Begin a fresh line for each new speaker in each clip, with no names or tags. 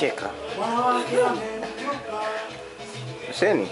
unacheka. Huseni,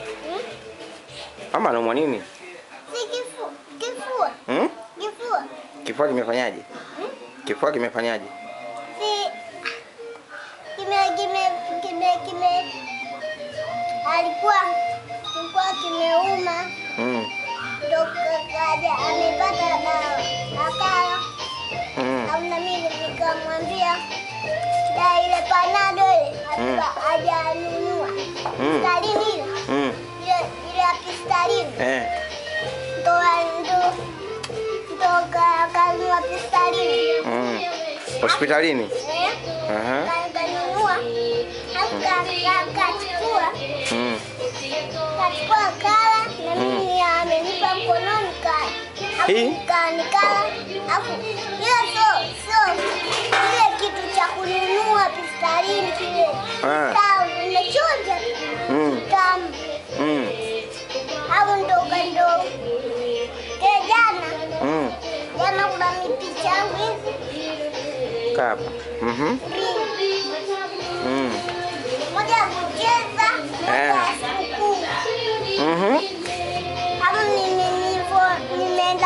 mama anaumwa nini?
Si kifu, kifua,
Hmm?
kifua.
Kifua kimefanyaje? Kifua kimefanyaje?
Si kime kime kime kime alikuwa kilikuwa kimeuma
Mm.
ndo kaja amepata dawa akala
Mm.
au na mimi nikamwambia da ile panado ile
Mm.
hatuka hajanunua
Mm.
stalini ile
Mm.
ile ile ya pistalini
Eh.
ndo ndo ndo ka- kanunua pistalini
Mm. Hospitalini?
eh
Aha.
Ka- kanunua alafu ka- ka- kachukua
Mm.
kachukua kala na mimi amenipa mkononi kala
Hii?
Alafu nika- nikala alafu ile sio sio ile kitu cha kununua pistalini kile
Ah.
tamu nimechonja
Mm.
tamu
Mm.
au ndo ndo ke jana
Mm.
jana kuna mipicha yangu hivi
Kaa hapa. Mhm.
mbili
Mm.
moja ya kucheza moja ya
Eh.
sikukuu
Mhm.
hapo nime nivo nimeenda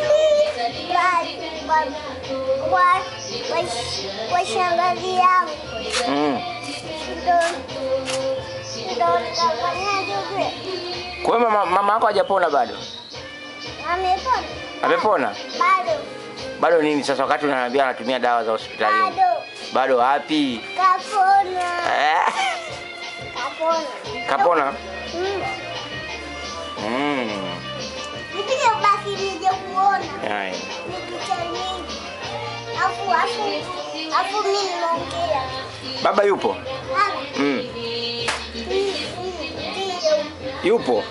mbali kwa kwa kwa kwa shangazi yangu
Mm.
ndo ndo nikafanyaje vile
Kwa hiyo mama, mama yako hajapona bado?
amepona
Amepona?
bado
Bado nini sasa wakati unaniambia anatumia dawa za hospitalini?
bado
Bado wapi?
kapona
Eh.
kapona
Kapona?
Mm.
Mm.
nipige basi nije kuona
Haya.
ni picha nyingi afu afu afu mimi nimeongea
Baba yupo?
Baba,
Mm.
hii- hii ndio
Yupo.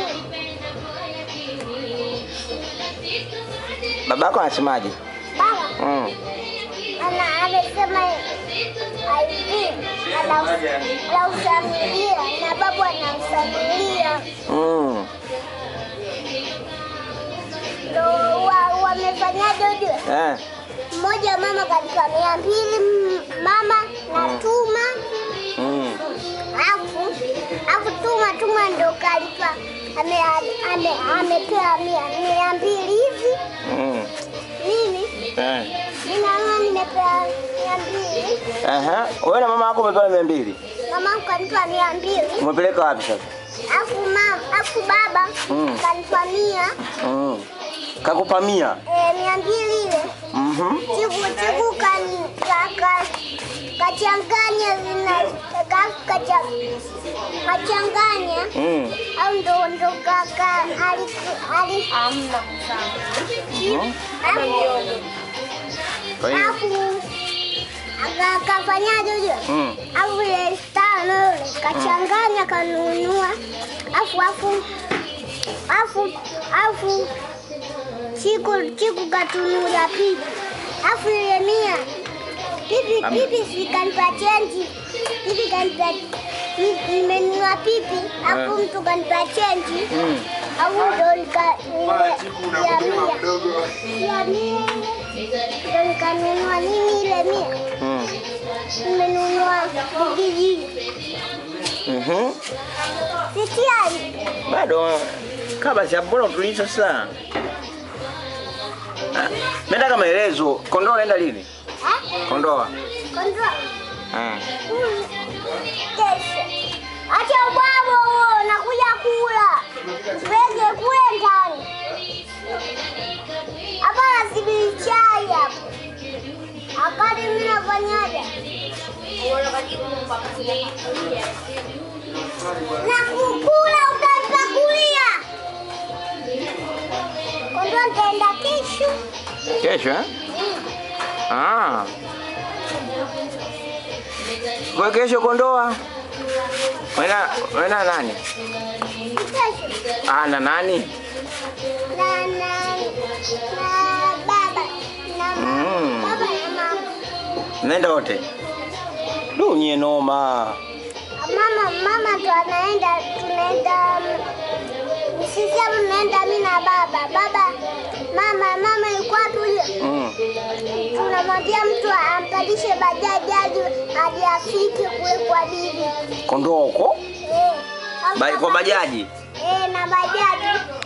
Baba yako anasemaje?
baba
Mm.
ana amesema hivi ana anausamilia na babu anamsamilia
Mm.
ndo wa- wamefanyaje ujue
Eh.
mmoja mama kalipa mia mbili m- mama na
Mm.
tuma
Mm.
afu afu tuma tuma ndo kalipa ame, ame, amepewa mia mia mbili hivi
Mm.
mimi
Eh.
ninaona nimepewa mia mbili
Aha. Wewe na mama yako umepewa mia mbili.
mama kanipa mia mbili
Umepeleka wapi sasa?
afu mama afu baba
Mm.
kanipa mia
Mm. Kakupa mia.
eh, mia mbili ile
Mhm.
chiku chiku kan ka, ka, kachanganya zina ka, kacha, kachanganya
Mm.
au ndo ndo kaka ali ali
Hamna
Mhm. Kwa hiyo.
afu aka- kafanyaje ujue
Mm.
afu ile tano ile kachanganya kanunua afu afu afu afu chiku chiku katunulia pipi afu ile mia pipi
Am-
pipi sikanipa chenji pipi kanipa ni- nimenunua pipi afu
Eh.
mtu kanipa chenji
Mm.
au ndo nika ile ya mia ya mia ndo nikanunua nini ile mia
Mm.
nimenunua kijiji
Mhm.
sitiani
Bado kaa basi hapo, mbona utulii sasa? Ah, Nataka maelezo. Kondoa unaenda lini? Kondoa.
kondoa
Ah.
Mm. kesho acha ubwabo huo nakuja kula pege kule ndani hapa nasibiri chai hapo akali mimi nafanyaje na kukula utapakulia kondoa nitaenda kesho
Kesho eh? Ah. Kwa kesho Kondoa. Wena wena nani?
kesho
Ah, na nani?
na na na baba na mama
Mm.
baba na mama
Naenda wote. Du nye noma.
mama mama ndo anaenda tunaenda mm, sisi hapo tunaenda mimi na baba baba mama mama yuko wapi huyo
Mm.
tunamwambia mtu ampandishe bajaji hadi hadi afike kule kwa bibi.
Kondoo huko
Eh, au
Ba- kwa
kama-
bajaji.
Eh, na bajaji